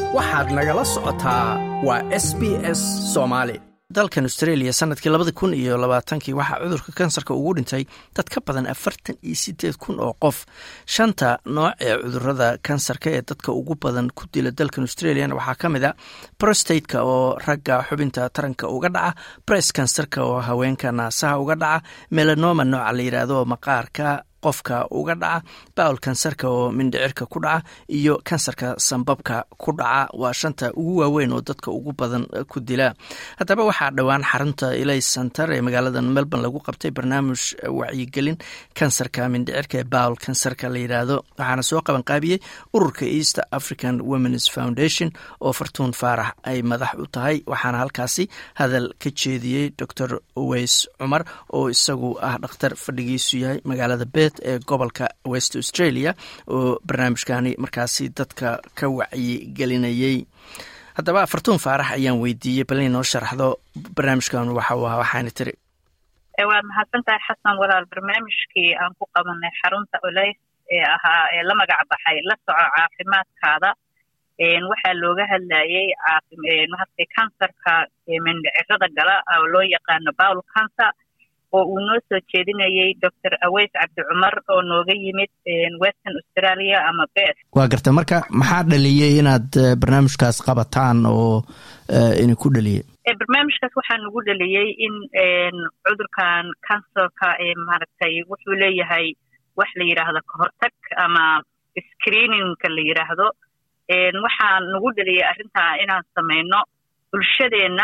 waxaad nagala socotaa waa s b s soomaali dalkan australia sanadkii labadi kun iyo labaatankii waxaa cudurka kansarka ugu dhintay dad ka badan afartan iyo sideed kun oo qof shanta nooc ee cudurada kansarka ee dadka ugu badan ku dila dalkan australian waxaa ka mid a prostateka oo ragga xubinta taranka uga dhaca bress kansarka oo haweenka naasaha uga dhaca melanoma nooca la yidhaahdo maqaarka qofka uga dhaca bawl kansarka oo mindhicirka ku dhaca iyo kansarka sambabka ku dhaca waa shanta ugu waaweyn oo dadka ugu badan ku dila haddaba waxaa dhowaan xarunta ilay center ee magaalada melbourne lagu qabtay barnaamij wacyigelin kansarka mindhicirka ee bawl kansarka la yidhaahdo waxaana soo qabanqaabiyey ururka east african womens foundation oo fartuun faarax ay madax u tahay waxaana halkaasi hadal ka jeediyey dor weys cumar oo isagu ah dhakhtar fadhigiisu yahay magaalada bet ee gobolka west australia oo barnaamijkani markaasi dadka ka wacyigelinayey haddaba fartuun faarax ayaan weydiiyey bal inay noo sharaxdo barnaamijkan waxa uu ahaa waxaana tiri waad mahadsan tahay xasan walaal barnaamijkii aan ku qabanay xarunta olays ee ahaa ee la magac baxay la soco caafimaadkaada waxaa looga hadlayey maaragtay kansarka mindhicirada gala oo loo yaqaano bawl cancer oo uu noo soo jeedinayey doctor aweys cabdi cumar oo nooga yimid western australia ama bes waa garta marka maxaa dhaliyey inaad barnaamijkaas qabataan oo ina ku dhaliyey barnaamijkaas waxaa nagu dhaliyey in cudurkan cancerka maaragtay wuxuu leeyahay wax la yidhaahdo kahortag ama screeningka la yidhaahdo waxaa nagu dhaliyey arrintaa inaan samayno bulshadeenna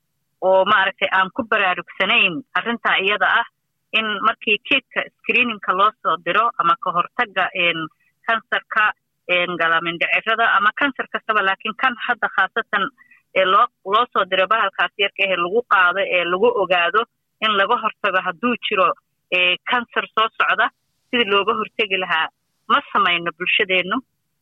oo maaragtay aan ku baraarugsanayn arrintaa iyada ah in markii kiidka screeningka loo soo diro ama ka hortagga kansarka galamindhicirada ama kansar kastaba laakiin kan hadda khaasatan loo loo soo diro bahalkaas yarka ehe lagu qaado ee lagu ogaado in laga hortago hadduu jiro kansar soo socda sidii looga hortegi lahaa ma samayno bulshadeennu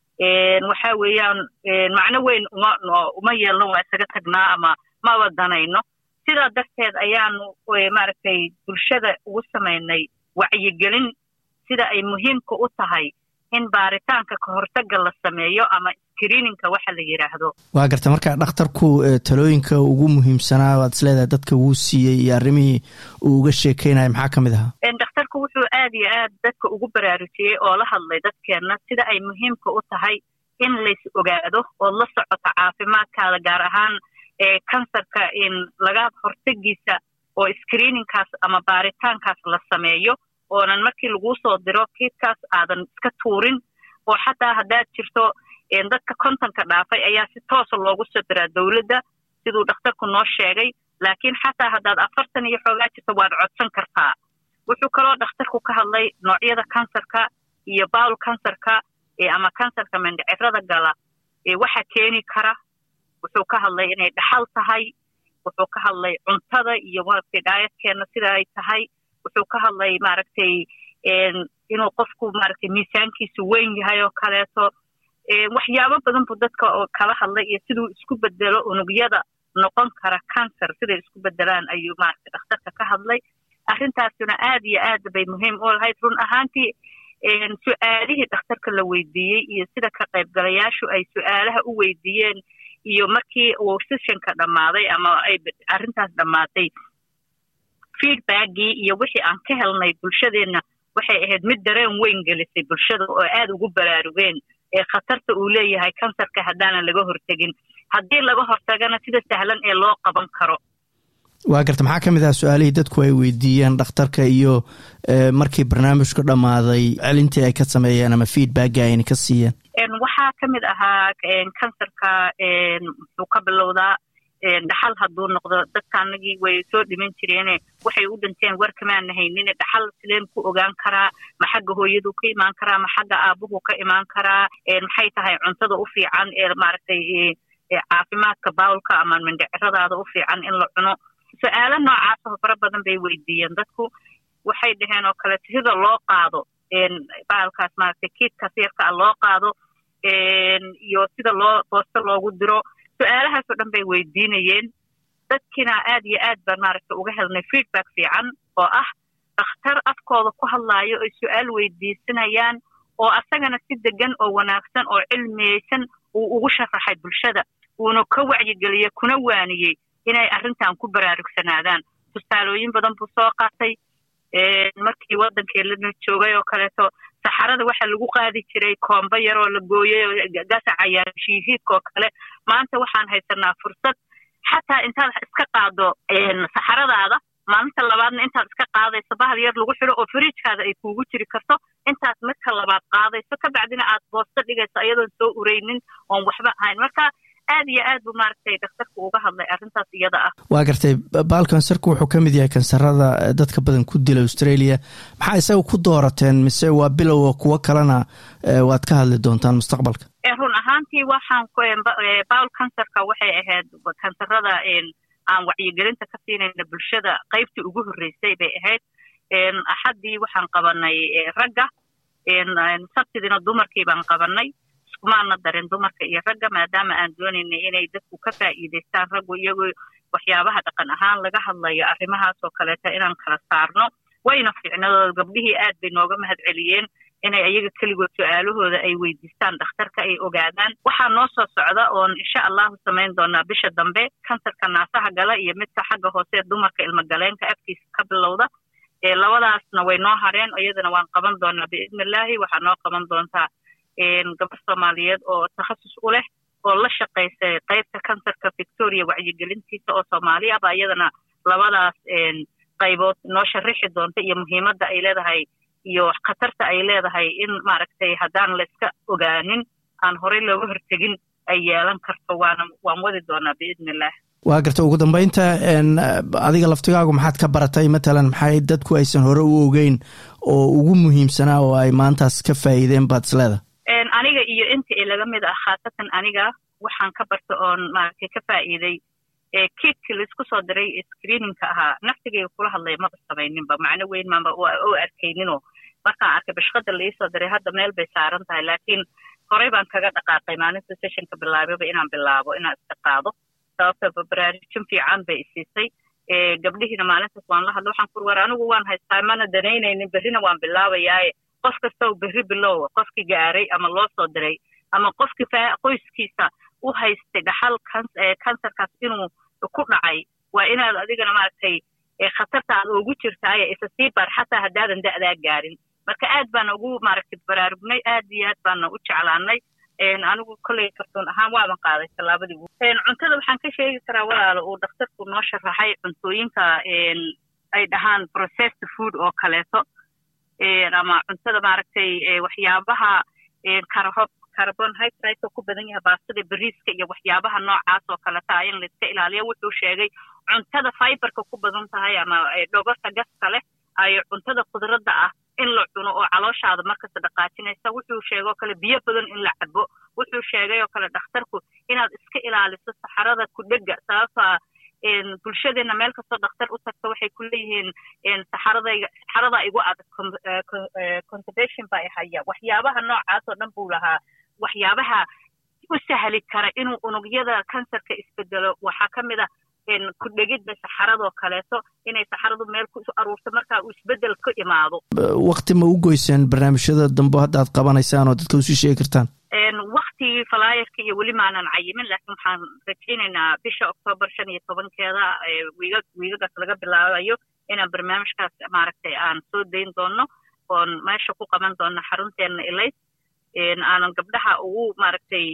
waxa weeyaan macno weyn uma uma yeelno waa isaga tagnaa ama maba danayno sidaa darteed ayaanu maaragtay bulshada ugu samaynay wacyigelin sida ay muhiimka u tahay in baaritaanka ka hortagga la sameeyo ama screeningka waxa la yidhaahdo waa garta marka dhakhtarku talooyinka ugu muhiimsanaa waad isleedahay dadka wuu siiyey iyo arrimihii uu uga sheekeynaya maxaa ka mid ahaa dhakhtarku wuxuu aad iyo aad dadka ugu baraarujiyey oo la hadlay dadkeenna sida ay muhiimka u tahay in lays ogaado ood la socoto caafimaadkaada gaar ahaan kansarka in laga hortegiisa oo screeningkaas ama baaritaankaas la sameeyo oonan markii laguu soo diro kiidkaas aadan iska tuurin oo xataa haddaad jirto dadka kontonka dhaafay ayaa si toosa loogu soo diraa dowladda siduu dhakhtarku noo sheegay laakiin xataa haddaad afartan iyo xoogaa jirto waad codsan kartaa wuxuu kaloo dhakhtarku ka hadlay noocyada kansarka iyo bawl kansarka ama kansarka mindhicirada gala waxa keeni kara wuxuu ka hadlay inay dhaxal tahay wuxuu ka hadlay cuntada iyo maaragtay dhaayadkeenna sida ay tahay wuxuu ka hadlay maaragtay inuu qofku maaragtay miisaankiisu weyn yahay oo kaleeto waxyaabo badan buu dadka oo kala hadlay iyo siduu isku bedelo unugyada noqon kara cancer siday isku bedelaan ayuu maaragtay dhakhtarka ka hadlay arrintaasuna aad iyo aad bay muhiim u lahayd run ahaantii su-aalihii dhakhtarka la weydiiyey iyo sida ka qaybgalayaashu ay su-aalaha u weydiiyeen iyo markii uu sessionka dhammaaday ama ay arrintaas dhammaatay feedbackii iyo wixii aan ka helnay bulshadeenna waxay ahayd mid dareen weyn gelisay bulshada oo aad ugu baraarugeen ee khatarta uu leeyahay kansarka haddaanan laga hortegin haddii laga hortagana sida sahlan ee loo qaban karo waa garta maxaa ka mid ah su-aalihii dadku ay weydiiyeen dhakhtarka iyo markii barnaamijku dhammaaday celintii ay ka sameeyeen ama feedbacki ayna ka siiyeen waxaa ka mid ahaa kansarka muxuu ka bilowdaa dhaxal hadduu noqdo dadka anagii way soo dhiman jireene waxay u dhinteen war kamaana haynine dhaxal sideen ku ogaan karaa ma xagga hooyadu ka imaan karaa ma xagga aabuhu ka imaan karaa maxay tahay cuntada u fiican ee maaragtay caafimaadka bawlka ama mindhiciradaada u fiican in la cuno su-aalo noocaasoo fara badan bay weydiiyeen dadku waxay dhaheen oo kaleeto sida loo qaado baalkaas maaragtay kiidkaas yarka a loo qaado iyo sida loo boosto loogu diro su-aalahaasoo dhan bay weydiinayeen dadkiina aad iyo aad baan maaragtay uga helnay feedback fiican oo ah dhakhtar afkooda ku hadlaayo ay su-aal weydiisanayaan oo asagana si degan oo wanaagsan oo cilmiyeysan uu ugu sharaxay bulshada uuna ka wacyigeliyey kuna waaniyey inay arrintan ku baraarugsanaadaan tusaalooyin badan buu soo qaatay markii waddankii lana joogay oo kaleeto saxarada waxaa lagu qaadi jiray koomba yar oo la gooyey oo gasaca yar shiihiidka oo kale maanta waxaan haysanaa fursad xataa intaad iska qaado saxaradaada maalinta labaadna intaad iska qaadayso bahal yar lagu xidho oo fariijkaada ay kuugu jiri karto intaad marka labaad qaadayso kabacdina aad boosto dhigayso ayadoon soo ureynin oon waxba ahayn marka aad iyo aad buu maaragtay dhakhtarku uga hadlay arrintaas iyada ah waa gartay baal kansarku wuxuu ka mid yahay kansarada dadka badan ku dila australia maxaa isaga ku doorateen mise waa bilowa kuwo kalena waad ka hadli doontaan mustaqbalka run ahaantii waxaan bawl kansarka waxay ahayd kansarada aan wacyigelinta ka siinayna bulshada qaybtii ugu horreysay bay ahayd axaddii waxaan qabanay ragga sabtidina dumarkii baan qabanay iskumaana darin dumarka iyo ragga maadaama aan doonaynay inay dadku ka faa'iidaystaan raggu iyagoo waxyaabaha dhaqan ahaan laga hadlayo arrimahaas oo kaleeta inaan kala saarno wayna fiicnadooda gabdhihii aad bay nooga mahad celiyeen inay ayaga keligood su-aalahooda ay weydiistaan dhakhtarka ay ogaadaan waxaa noo soo socda oon insha allahu samayn doonaa bisha dambe kansarka naasaha gala iyo midka xagga hoose dumarka ilmagaleenka afkiisa ka bilowda labadaasna way noo hareen iyadana waan qaban doonaa biidni illaahi waxaa noo qaban doontaa gabar soomaaliyeed oo takhasus u leh oo la shaqaysay qaybta kansarka victoria wacyigelintiisa oo soomaali ah baa iyadana labadaas qaybood noo sharixi doonta iyo muhiimadda ay leedahay iyo khatarta ay leedahay in maaragtay haddaan la iska ogaanin aan horey looga hortegin ay yeelan karto waana waan wadi doonaa biidni illah waa garta ugu dambeynta adiga laftigaagu maxaad ka baratay matalan maxay dadku aysan hore u ogeyn oo ugu muhiimsanaa oo ay maantaas ka faa'iideen baad isleeda aniga iyo inta i laga mid ah khaasatan aniga waxaan ka barta oon maaragtay ka faa'iiday kiidki laisku soo diray screeningka ahaa naftigayga kula hadlaya maba samayninba macno weyn maanba o arkayninoo markaan arkay bashqada laisoo diray hadda meel bay saaran tahay laakiin horey baan kaga dhaqaaqay maalinta sessionka bilaababa inaan bilaabo inaan iska qaado sababta baraarujin fiican bay isiisay gabdhihiina maalintaas waan la hadla waxaan kur war anigu waan haystaa mana danaynaynin berrina waan bilaabayaaye qof kasta u berri bilowa qofkii gaaray ama loo soo diray ama qofkii qoyskiisa u haystay dhaxal kansarkaas inuu ku dhacay waa inaad adigana maaragtay khatarta aad ugu jirtaaye isa sii bar xataa haddaadan da'daa gaarin marka aad baana ugu maaragtay baraarugnay aad iyo aad baana u jeclaanay anigu kolley kartuun ahaan waaban qaaday tallaabadii cuntada waxaan ka sheegi karaa walaalo uu dhakhtarku noo sharaxay cuntooyinka ay dhahaan processed food oo kaleeto ama cuntada maaragtay waxyaabaha karahob carbonhydrate ku badan yahay baastada beriiska iyo waxyaabaha noocaas oo kaleta in laiska ilaaliyo wuxuu sheegay cuntada fiberka ku badan tahay ama dhogorta gaska leh ay cuntada khudradda ah in la cuno oo calooshaada markasta dhaqaajinaysa wuxuu sheegay oo kale biyo badan in la cabo wuxuu sheegay oo kale dhakhtarku inaad iska ilaaliso saxarada kudhega sababta bulshadeena meel kastoo dhakhtar u tagta waxay ku leeyihiin saxaradayga saxarada igu adag conservation baa haya waxyaabaha noocaas oo dhan buu lahaa waxyaabaha u sahli kara inuu unugyada kansarka isbedelo waxaa ka mid ah ku dhegidda saxaradoo kaleeto inay saxaradu meel ku aruurto markaa uu isbedel ka imaado wakti ma u goyseen barnaamijyada dambe hadda aad qabanaysaan oo dadka usii sheegi kartaan waktigii falaayarka iyo weli maanan cayimin laakiin waxaan rajaynaynaa bisha oktoobar shan iyo tobankeeda wiiga wiigagaas laga bilaabayo inaan barnaamijkaas maaragtay aan soo dayn doono oon meesha ku qaban doono xarunteena ilays aanan gabdhaha ugu maaragtay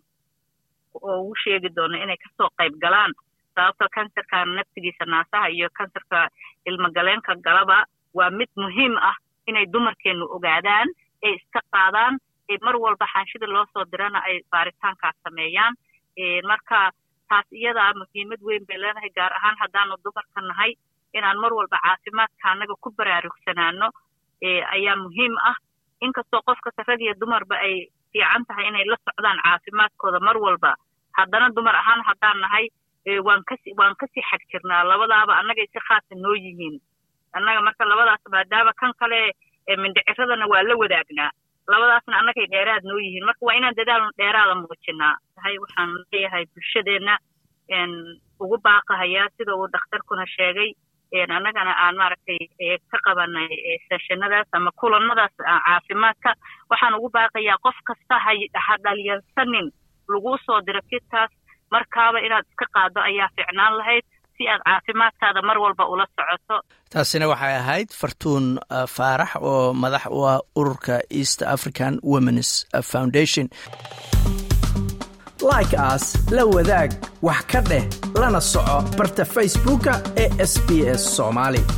ugu sheegi doono inay kasoo qayb galaan sababto kansarkan naftigiisa naasaha iyo kansarka ilmagaleenka galaba waa mid muhiim ah inay dumarkeenu ogaadaan ay iska qaadaan mar walba xaanshida loo soo dirana ay baaritaankaas sameeyaan marka taas iyadaa muhiimad weyn bay leedahay gaar ahaan haddaanu dumarka nahay inaan mar walba caafimaadka annaga ku baraarugsanaano ayaa muhiim ah inkastoo qofkasta rag iyo dumarba ay fiican tahay inay la socdaan caafimaadkooda mar walba haddana dumar ahaan haddaan nahay waan kasi waan kasii xag jirnaa labadaaba annagay si khaasa noo yihiin annaga marka labadaas maadaama kan kale mindhiciradana waa la wadaagnaa labadaasna annagay dheeraad noo yihiin marka waa inaan dadaal dheeraada muujinaa tahay waxaan leeyahay bulshadeenna ugu baaqahayaa sida uu dhakhtarkuna sheegay annagana aan maaragtay ka qabanay seshanadaas ama kulanadaas caafimaadka waxaan ugu baaqayaa qof kasta ha dhalyarsanin laguu soo diro kitkaas markaaba inaad iska qaado ayaa ficnaan lahayd si aad caafimaadkaada mar walba ula socoto taasina waxay ahayd fartuun faarax oo madax u ah ururka east african womens foundation like aas la wadaag wax ka dheh lana soco barta facebooka ee sb s soomaali